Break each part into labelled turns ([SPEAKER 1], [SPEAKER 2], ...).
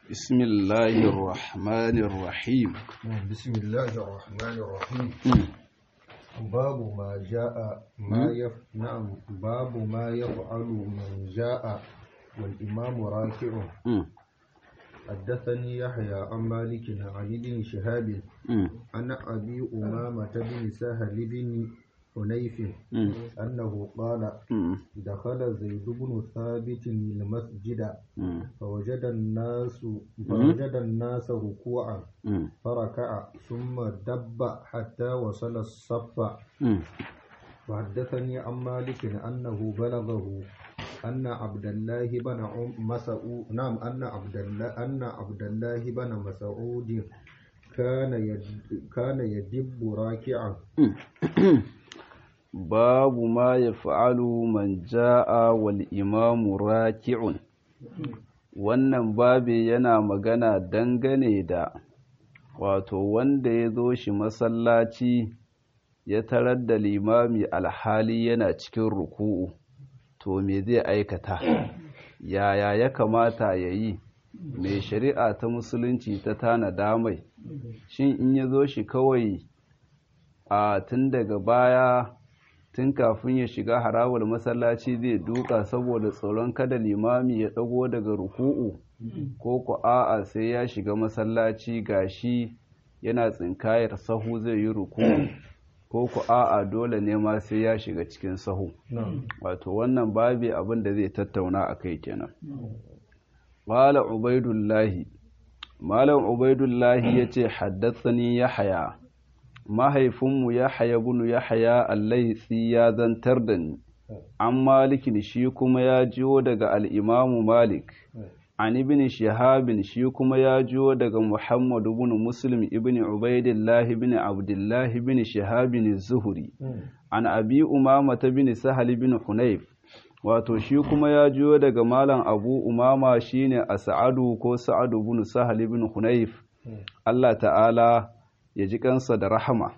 [SPEAKER 1] بسم الله الرحمن الرحيم
[SPEAKER 2] بسم الله الرحمن الرحيم باب ما جاء ما يف... نعم باب ما يفعل من جاء والإمام راكع حدثني يحيى عن مالك عن ابن شهاب عن أبي أمامة بن سهل بن حنيف أنه قال دخل زيد بن ثابت المسجد فوجد الناس فوجد الناس ركوعا فركع ثم دب حتى وصل الصف وحدثني عن مالك أنه بلغه أن عبد الله بن مسعود نعم أن عبد الله أن عبد الله بن مسعود كان يد... كان يدب راكعا
[SPEAKER 1] babu ma ya fa'alu man ja'a wal imamu raki'un wannan babi yana magana dangane da wato wanda ya zo shi masallaci ya tarar da limami alhali yana cikin ruku'u to me zai aikata yaya ya kamata ya yi mai shari'a ta musulunci ta tanada mai shin in ya zo shi kawai a tun daga baya tun kafin ya shiga harawar masallaci zai duka saboda tsoron kada limami ya dago daga ruku'u ko ku a'a sai ya shiga masallaci gashi yana tsinkayar sahu zai yi ruku'u ko ku a'a dole ne ma sai ya shiga cikin sahu wato wannan babi abin da zai tattauna a kai kenan qala ubaidullahi malam ubaidullahi yace haddathani yahya mahaifinmu ya haya bunu ya haya allaitsi ya zantar da ni an malikin shi kuma ya jiyo daga al'imamu malik an ibn shahabin shi kuma ya jiyo daga muhammadu bin muslim ibn ubaidillahi bin abdullahi bin shahabin zuhuri an abi umama ta bin sahal bin hunayf wato shi kuma ya jiyo daga malam abu umama shine a sa'adu ko sa'adu bin sahal bin hunayf Allah ta'ala ya ji kansa da rahama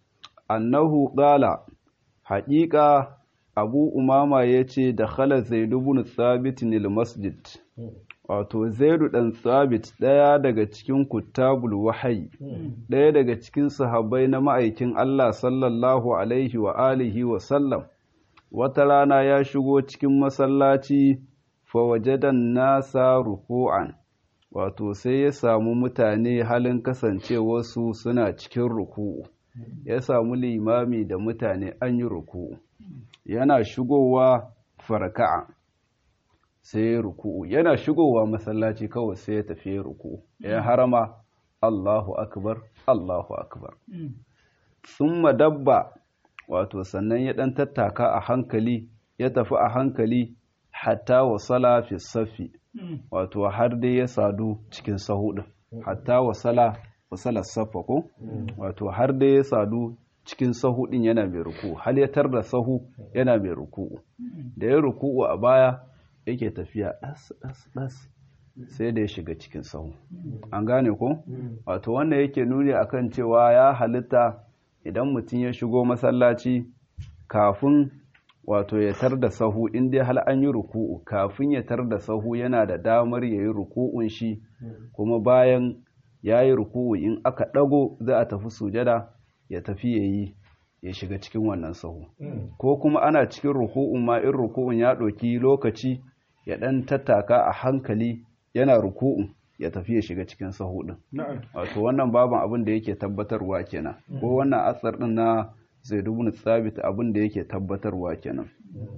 [SPEAKER 1] annahu qala haƙiƙa abu umama ya ce da khala zaidu bin thabit nil masjid wato zaidu dan thabit ɗaya daga cikin kuttabul wahayi ɗaya daga cikin sahabbai na ma'aikin Allah sallallahu alaihi wa alihi wa sallam wata rana ya shigo cikin masallaci fa wajadan nasa ruku'an wato sai ya samu mutane halin kasancewarsu suna cikin ruku'u ya samu limami da mutane an yi ruku'u yana shigowa farka'a sai ya ruku'u yana shigowa masallaci kawai sai ya tafi ruku'u ya harama Allahu akbar Allahu akbar summa dabba wato sannan ya dan tattaka a hankali ya tafi a hankali hatta wasala fi safi wato har dai ya sadu cikin sahu din hatta wasala wasala safa ko wato har dai ya sadu cikin sahu din yana mai ruku hal ya tarda sahu yana mai ruku da ya ruku a baya yake tafiya das das das sai da ya shiga cikin sahu an gane ko wato wannan yake nuni akan cewa ya halitta idan mutum ya shigo masallaci kafin wato ya tar da sahu in dai hal an yi ruku'u kafin ya tar da sahu yana da damar ya yi ruku'un shi kuma bayan ya yi ruku'u in aka ɗago za a tafi sujada ya tafi ya yi ya shiga cikin wannan sahu ko kuma ana cikin ruku'un ma in ruku'un ya ɗauki lokaci ya ɗan tattaka a hankali yana ruku'un ya tafi ya shiga cikin sahu ɗin wato wannan baban abin da yake tabbatarwa kenan ko wannan asar ɗin na zaidu bin tsabit abin da yake tabbatarwa kenan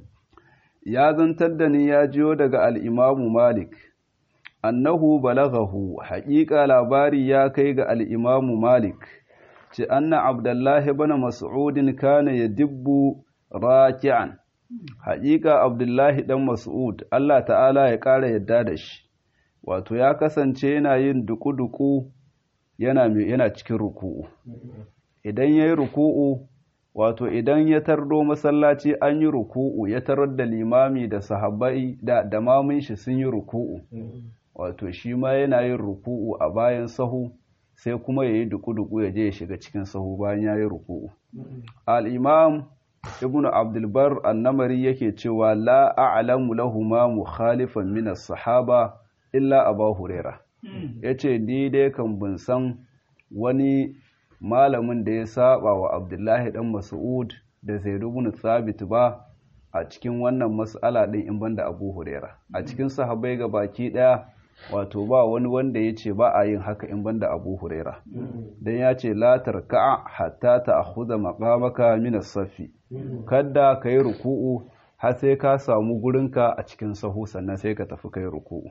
[SPEAKER 1] ya zantar da ni ya jiyo daga al'imamu malik annahu balaghahu haƙiƙa labari ya kai ga al'imamu malik ce anna abdullahi bana mas'udin kana ya dibbu raki'an haƙiƙa abdullahi ɗan mas'ud Allah ta'ala ya ƙara yadda da shi wato ya kasance yana yin duku-duku yana cikin ruku'u idan ya yi ruku'u wato idan ya tardo masallaci an yi ruku'u ya tarar da limami da sahabbai da da mamun shi sun yi ruku'u wato shi ma yana yin ruku'u a bayan sahu sai kuma ya yi duku-duku ya je ya shiga cikin sahu bayan ya yi ruku'u al-imam ibn abdulbar annamari yake cewa la a'lamu lahuma mukhalifan min as-sahaba illa aba huraira yace ni dai kan bin san wani malamin da ya saba wa Abdullahi dan Mas'ud da Zaid ibn Thabit ba a cikin wannan mas'ala din in banda Abu Huraira a cikin sahabbai ga baki daya wato ba wani wanda ya ce ba a yin haka in banda Abu Huraira dan ya ce la tarka'a hatta ta'khudha maqamaka min as-safi kada kai ruku'u har sai ka samu gurinka a cikin sahu sannan sai ka tafi kai ruku'u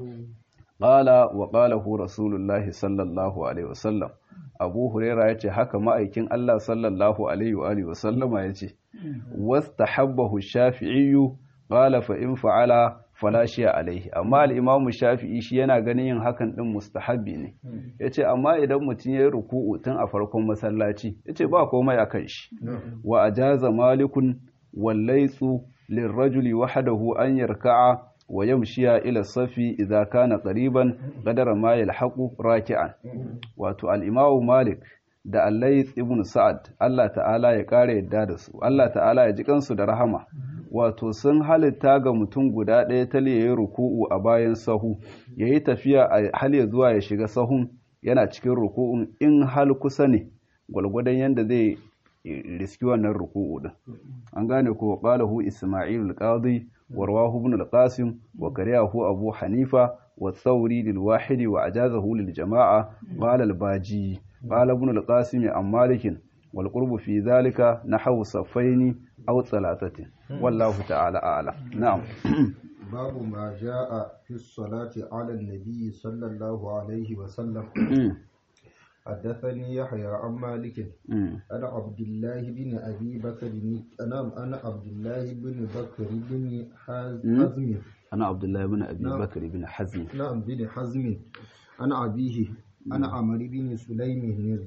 [SPEAKER 1] qala wa qalahu rasulullahi sallallahu alaihi wasallam abu huraira yace haka ma'aikin Allah sallallahu alaihi wa alihi wasallama yace wastahabbahu shafi'i qala fa in fa'ala fala shi'a alaihi amma al-imamu shafi'i shi yana ganin yin hakan din mustahabbi ne yace amma idan mutum yayi ruku'u tun a farkon masallaci yace ba komai akan shi wa ajaza malikun wallaytsu lirrajuli wahdahu an yarka'a wa yamshiya ila safi idza kana qariban qadara ma yalhaqu raki'an wato al-imamu malik da al-layth ibn sa'ad Allah ta'ala ya kare yadda da su Allah ta'ala ya ji kansu da rahama wato sun halitta ga mutum guda ɗaya ta yayi ruku'u a bayan sahu yayi tafiya a hal ya zuwa ya shiga sahun yana cikin ruku'un in hal kusa ne gwalgwadon yanda zai riski wannan ruku'u din an gane ko qalahu isma'il al-qadi wa rawahu ibn al-qasim wa kariyahu abu hanifa wa thawri lil wahidi wa ajazahu lil jama'a qala al-baji qala ibn al-qasim an malik wal qurbu fi dhalika nahwu safaini aw thalathatin wallahu ta'ala a'lam na'am
[SPEAKER 2] باب ما جاء في الصلاة على النبي صلى الله عليه وسلم حدثني يحيى عن مالك أنا عبد الله بن أبي بكر أنا أنا عبد الله بن بكر بن حزم
[SPEAKER 1] أنا عبد الله بن أبي
[SPEAKER 2] نعم.
[SPEAKER 1] بكر بن حزم
[SPEAKER 2] نعم بن حزم أنا أبيه أنا عمرو بن سليم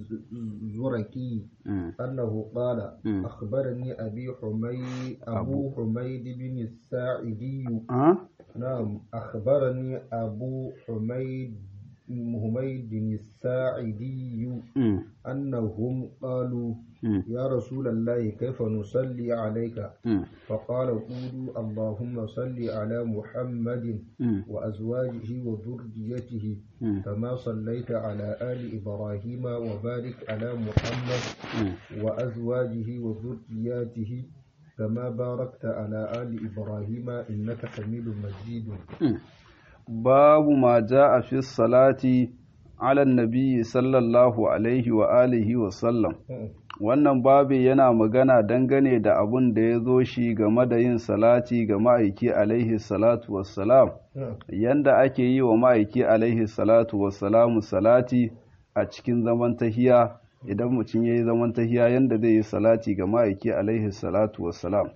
[SPEAKER 2] الزركي
[SPEAKER 1] مم.
[SPEAKER 2] أنه قال
[SPEAKER 1] مم.
[SPEAKER 2] أخبرني أبي حميد أبو حميد بن الساعدي
[SPEAKER 1] أه؟
[SPEAKER 2] نعم أخبرني أبو حميد حميد الساعدي
[SPEAKER 1] مم.
[SPEAKER 2] أنهم قالوا
[SPEAKER 1] مم.
[SPEAKER 2] يا رسول الله كيف نصلي عليك
[SPEAKER 1] مم.
[SPEAKER 2] فقال قولوا اللهم صل على محمد
[SPEAKER 1] مم.
[SPEAKER 2] وأزواجه وذريته
[SPEAKER 1] مم.
[SPEAKER 2] كما صليت على آل إبراهيم وبارك على محمد
[SPEAKER 1] مم.
[SPEAKER 2] وأزواجه وذرياته كما باركت على آل إبراهيم إنك حميد مجيد
[SPEAKER 1] babu ma a fi salati ala nabi sallallahu alaihi wa alihi wa sallam wannan babu yana magana dangane da abun da ya zo shi game da yin salati ga ma'aiki alaihi salatu wassalam yanda ake yi wa ma'aiki alaihi salatu wassalamu salati a cikin zaman tahiya idan mutum ya yi zaman tahiya yanda zai yi salati ga ma'aiki alaihi salatu wassalam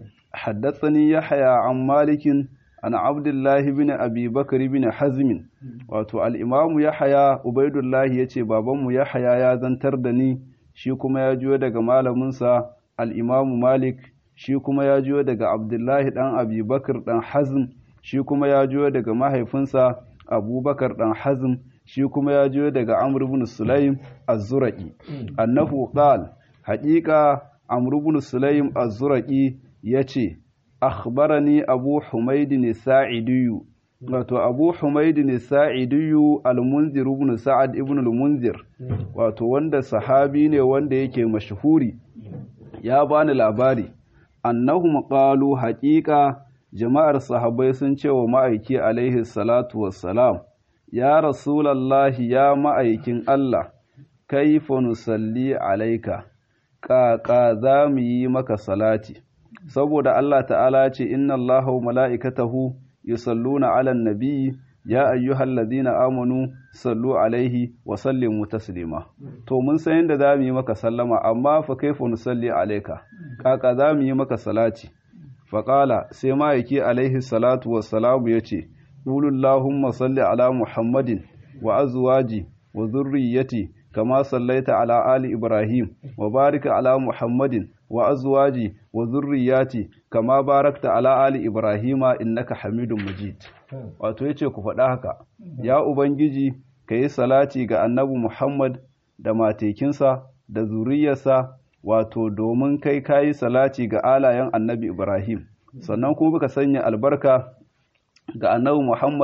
[SPEAKER 1] حدثني يحيى عن مالك عن عبد الله بن أبي بكر بن حزم wato al'imamu Yahaya Ubaidullahi ya ce, Babanmu Yahaya ya zantar da ni, shi kuma ya juyo daga malaminsa al'imamu Malik, shi kuma ya juyo daga Abdullahi ɗan Abi Bakar ɗan Hazm, shi kuma ya juyo daga mahaifinsa Abubakar ɗan Hazm, shi kuma ya juyo daga Amr ibn Sulaim az-Zuraqi. Annahu qal haƙiƙa Amr ibn Sulaim az-Zuraqi yace akhbarani Abu Humayd Sa'idiyu wato Abu Humayd Sa'idiyu al-Munzir ibn Sa'ad ibn al-Munzir wato wanda sahabi ne wanda yake mashhuri ya bani labari annahum qalu haqiqa jama'ar sahabbai sun ce wa ma'aiki alaihi salatu wassalam ya rasulallahi ya ma'aikin Allah kaifa nusalli alaika ƙaƙa za mu yi maka salati saboda Allah ta'ala ce inna Allaha wa mala'ikatahu yusalluna 'alan nabiyyi ya ayyuhallazina amanu sallu alaihi wa sallimu taslima to mun san yadda za mu yi maka sallama amma fa kaifa nusalli alaika ƙaƙa za mu yi maka salati faƙala sai ma'aiki alaihi salatu wassalamu ya ce ƙulullahumma salli ala muhammadin wa azwaji wa zurriyyati kama sallaita ala ali ibrahim wa barika ala muhammadin wa azwaji wa zurriyyati kama barakta ala ali ibrahima innaka hamidun majid wato yace ku faɗa haka ya ubangiji ka yi salati ga annabi muhammad da matekinsa da zuriyarsa wato domin kai kayi salati ga alayen annabi Ibrahim sannan kuma baka sanya albarka ga annabi Muhammad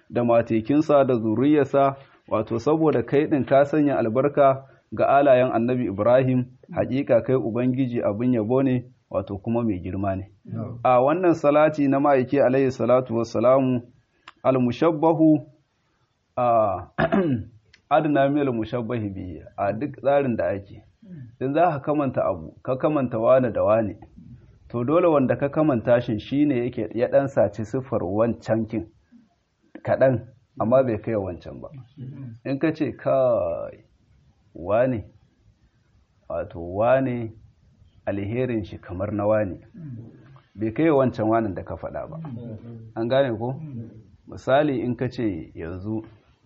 [SPEAKER 1] da matekinsa da zuriyarsa wato saboda kai din ka sanya albarka ga alayen annabi Ibrahim hakika kai ubangiji abin yabo ne wato kuma mai girma ne a wannan salati na ma'aiki alayhi salatu wassalamu al-mushabbahu a adna mil mushabbahi bihi a duk tsarin da ake in za ka kamanta abu ka kamanta wani da wani to dole wanda ka kamanta shi shine yake ya dan saci siffar wancan kin kaɗan amma bai kai wancan ba in ka ce kai wane wato wane alherin shi kamar na wane bai kai wancan wanin da ka faɗa ba an gane ko misali in ka ce yanzu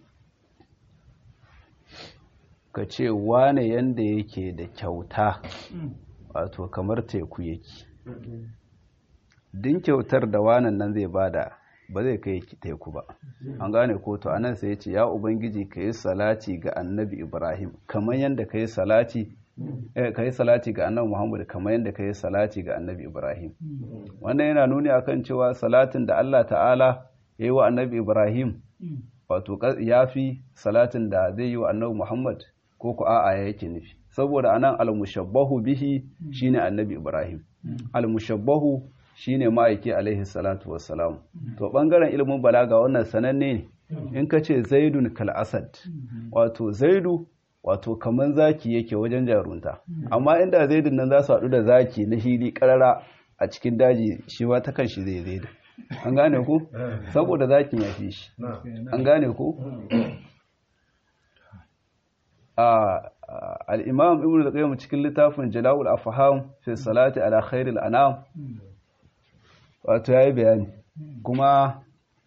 [SPEAKER 1] ka ce wane yanda yake da kyauta wato kamar teku yake din kyautar da wanan nan zai bada ba zai kai teku ba an gane ko to anan sai ya ce ya ubangiji ka yi salati ga annabi ibrahim kamar yadda ka yi salati ka yi salati ga annabi muhammad kamar yadda ka yi salati ga annabi ibrahim wannan yana nuni akan cewa salatin da allah ta'ala ya yi wa annabi ibrahim wato ya fi salatin da zai yi wa annabi muhammad ko ku a'a ya yake nufi saboda anan al-mushabbahu bihi shine annabi ibrahim al-mushabbahu shine ma'aiki alaihi salatu wassalam to bangaren ilimin balaga wannan sananne ne in ka ce zaidun kal asad wato zaidu wato kaman zaki yake wajen jarunta amma inda zaidun nan za su haɗu da zaki na hili karara a cikin daji shi ma ta kanshi zai zaidu an gane ku saboda zakin ya fi shi an gane ku al-imam ibnu al-qayyim cikin littafin jala'ul afham fi salati ala khairil anam wato ya yi bayani kuma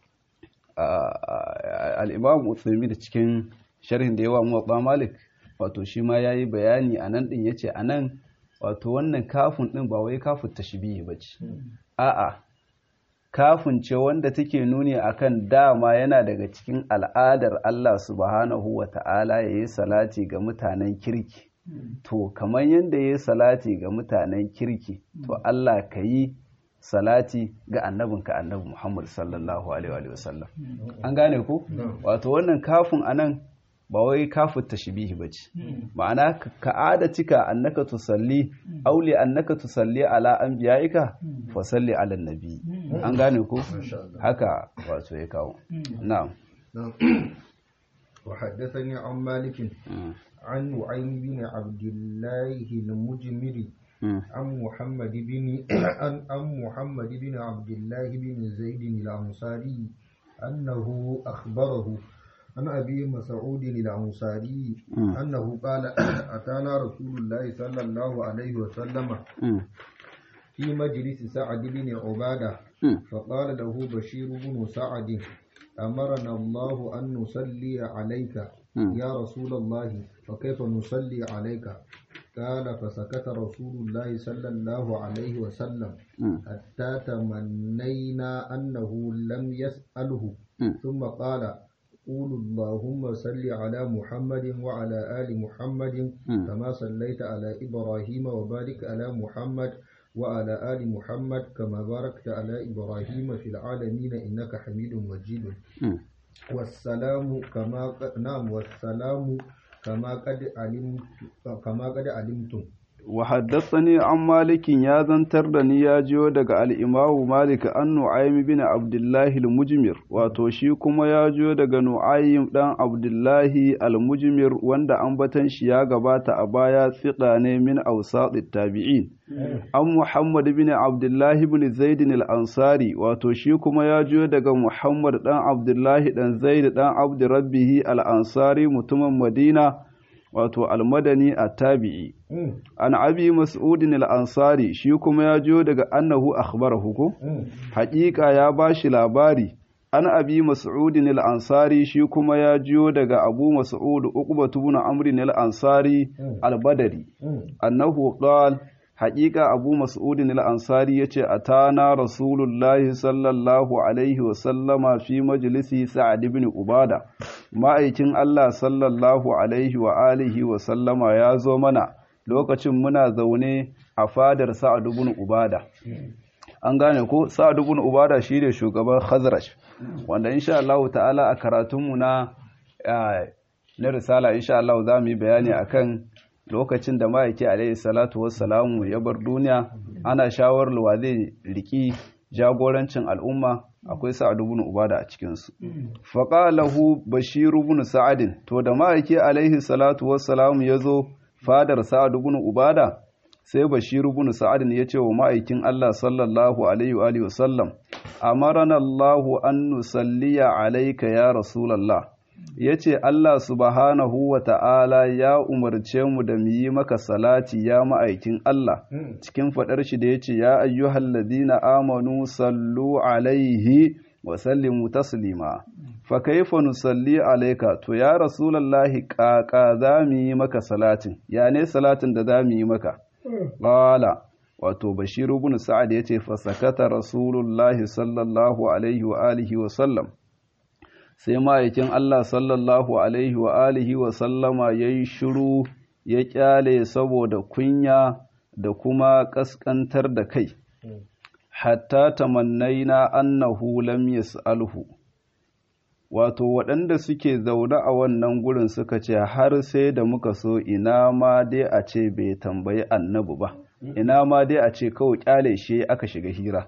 [SPEAKER 1] al'imam utsumi da cikin sharhin da yawa muwabba malik wato shi ma ya yi bayani a nan ɗin ya ce a nan wato wannan kafin ɗin ba wai kafin ta shi biyu ba ce a'a kafin ce wanda take nuni akan dama yana daga cikin al'adar Allah subhanahu wa ta'ala ya yi salati ga mutanen kirki to kamar yadda ya yi salati ga mutanen kirki to Allah ka yi salati ga annabinka annabi Muhammad sallallahu alaihi wa sallam an gane ku wato wannan kafin anan ba wai kafin tashbihi bace ma'ana ka adatika annaka tusalli aw li annaka tusalli ala anbiya'ika fa salli ala nabi an gane ku haka wato ya kawo na'am
[SPEAKER 2] وحدثني عن مالك عن نعيم بن عبد الله المجمري عن محمد بن عن عن محمد بن عبد الله بن زيد الأنصاري أنه أخبره عن أبي مسعود الأنصاري أنه قال أتانا رسول الله صلى الله عليه وسلم في مجلس سعد بن عبادة فقال له بشير بن سعد أمرنا الله أن نصلي عليك يا رسول الله فكيف نصلي عليك قال فسكت رسول الله صلى الله عليه وسلم حتى تمنينا أنه لم يسأله ثم قال قولوا اللهم صل على محمد وعلى آل محمد كما صليت على إبراهيم وبارك على محمد وعلى آل محمد كما باركت على إبراهيم في العالمين إنك حميد مجيد والسلام كما نعم والسلام كما قد علمت كما قد علمتم
[SPEAKER 1] وحدثني عن مالك يا زنتر دني يا جيو daga al-Imam Malik an Nu'aym bin Abdullah al-Mujmir wato shi kuma ya jiyo daga Nu'aym dan Abdullah al-Mujmir wanda ambatan shi ya gabata a baya tsiqa ne min awsat tabi'in an Muhammad bin Abdullah bin Zaid al-Ansari wato shi kuma ya jiyo daga Muhammad dan Abdullah dan Zaid dan Abd Rabbih al-Ansari mutumin Madina wato almadani a tabi'i an abi mas'udin al'ansari shi kuma ya jiyo daga annahu akhbarahu ko haƙiƙa ya ba shi labari an abi mas'udin al'ansari shi kuma ya jiyo daga abu mas'ud uqbatu ibn amr al-ansari al-badri annahu qala haƙiƙa abu mas'udin al'ansari ya ce a tana rasulullahi sallallahu alaihi wasallama fi majalisi sa'ad ibn ubada ma'aikin Allah sallallahu alaihi wa alihi wasallama ya zo mana lokacin muna zaune a fadar sa'ad ibn ubada an gane ko sa'ad ibn ubada shine shugaban khazraj wanda insha Allah ta'ala a karatunmu na na risala insha Allah za mu yi bayani akan lokacin da ma'aiki alaihi salatu wassalamu ya bar duniya ana shawarar wa zai riki jagorancin al'umma akwai sa'ad ibn ubada a cikin su faqalahu bashir ibn sa'ad to da ma'aiki alaihi salatu wassalamu yazo fadar sa'ad ibn ubada sai bashir ibn sa'ad ya ce wa ma'aikin Allah sallallahu alaihi wa alihi wasallam amarana Allahu an nusalliya alayka ya rasulullah ya ce Allah subhanahu wa ta'ala ya umarce mu da mu yi maka salati ya ma'aikin Allah cikin faɗar shi da ya ce ya ayyuhal ladina amanu sallu alaihi wa sallimu taslima fa kaifa nusalli alaika to ya rasulallahi ƙaƙa za mu yi maka salatin ya ne salatin da za mu yi maka ƙala wato bashir ibn sa'ad ya ce fa sakata rasulullahi sallallahu alaihi wa alihi wa sallam sai ma'aikin Allah sallallahu Alaihi wa alihi wa sallama ya yi shiru ya kyale saboda kunya da kuma ƙasƙantar da kai, hatta tamannaina annahu lam yas'alhu wato waɗanda suke zaune a wannan gurin suka ce har sai da muka so ina ma dai a ce bai tambayi annabi ba ina ma dai a ce kawai kyale shi aka shiga hira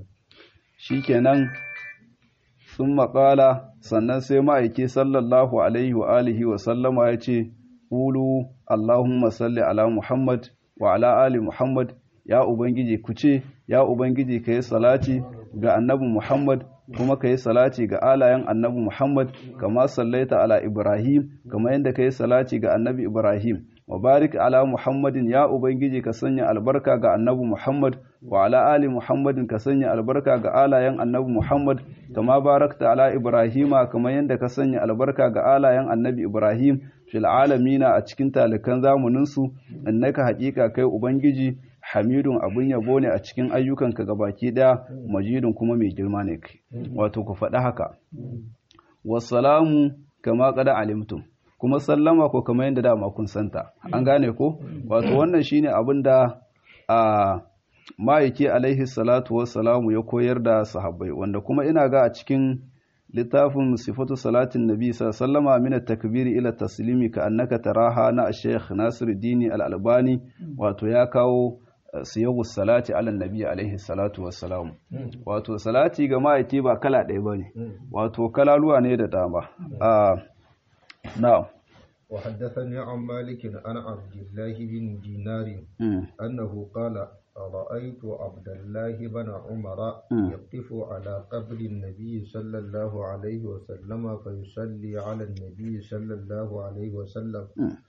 [SPEAKER 1] shikenan sun maƙala sannan sai ma'aiki sallallahu alaihi wa alihi wa sallama ya ce ƙulu Allahumma salli ala Muhammad wa ala ali Muhammad ya Ubangiji ku ce ya Ubangiji ka yi salati ga annabi Muhammad kuma ka yi salati ga alayen annabi Muhammad kama sallaita ala Ibrahim kama yadda ka yi salati ga annabi Ibrahim wa barik ala Muhammadin ya Ubangiji ka sanya albarka ga annabi Muhammad wa ala ali Muhammadin ka sanya albarka ga alayen annabi Muhammad kama barakta ala Ibrahima kama yadda ka sanya albarka ga alayen annabi Ibrahim fil alamina a cikin talikan zamaninsu innaka haƙiƙa kai Ubangiji hamidun abun yabo ne a cikin ayyukanka gabaki ɗaya majidun kuma mai girma ne kai wato ku faɗi haka wasalamu kama kada alimtum kuma sallama ko kamar yadda dama kun santa an gane ko wato wannan shine abin da a ma'aiki alaihi salatu wassalamu ya koyar da sahabbai wanda kuma ina ga a cikin littafin sifatu salatin nabi sallama min takbiri ila taslimi ka annaka taraha na sheikh nasiruddin al-albani wato ya kawo siyagu salati ala nabi alaihi salatu wassalam wato salati ga ma'aiki ba kala ɗaya bane wato kalaluwa ne da dama نعم
[SPEAKER 2] وحدثني عن مالك عن عبد الله بن دينار أنه قال رأيت عبد الله بن عمر يقف على قبر النبي صلى الله عليه وسلم فيصلي على النبي صلى الله عليه وسلم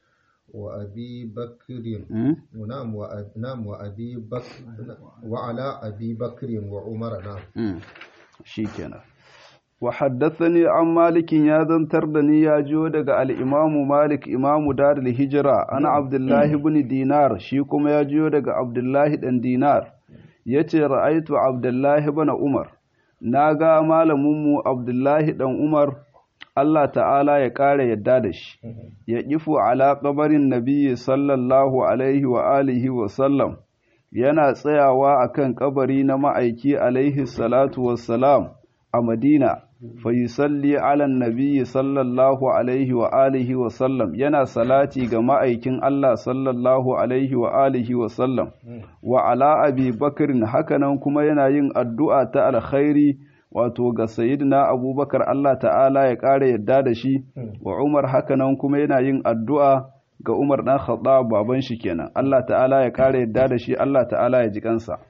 [SPEAKER 2] وأبي بكر نعم نعم وأبي بكر وعلى أبي بكر وعمر نعم
[SPEAKER 1] شيكنا وحدثني عن مالك يا ذنتر دني يا جو daga al-Imam Malik Imam Darul Hijra ana Abdullah ibn Dinar shi kuma ya jiyo daga Abdullah dan Dinar yace ra'aitu Abdullah ibn Umar naga malamin mu Abdullah dan Umar Allah ta'ala ya ƙara yadda da shi ya kifu ala qabarin nabiyyi sallallahu alaihi wa alihi wa sallam yana tsayawa akan kabari na ma'aiki alaihi salatu wassalam a Madina fayisalli ala nabiyyi sallallahu alaihi wa alihi wa sallam yana salati ga ma'aikin Allah sallallahu alaihi wa alihi wa sallam wa ala abi bakrin hakanan kuma yana yin addu'a ta alkhairi wato ga sayyidina abubakar Allah ta'ala ya ƙara yadda da shi wa umar hakanan kuma yana yin addu'a ga umar ɗan khattab baban shi kenan Allah ta'ala ya ƙara yadda da shi Allah ta'ala ya ji kansa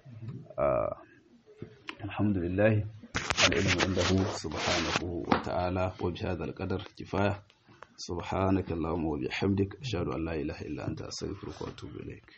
[SPEAKER 1] alhamdulillah العلم عنده سبحانه وتعالى وبهذا القدر كفاية سبحانك اللهم وبحمدك أشهد أن لا إله إلا أنت أستغفرك وأتوب إليك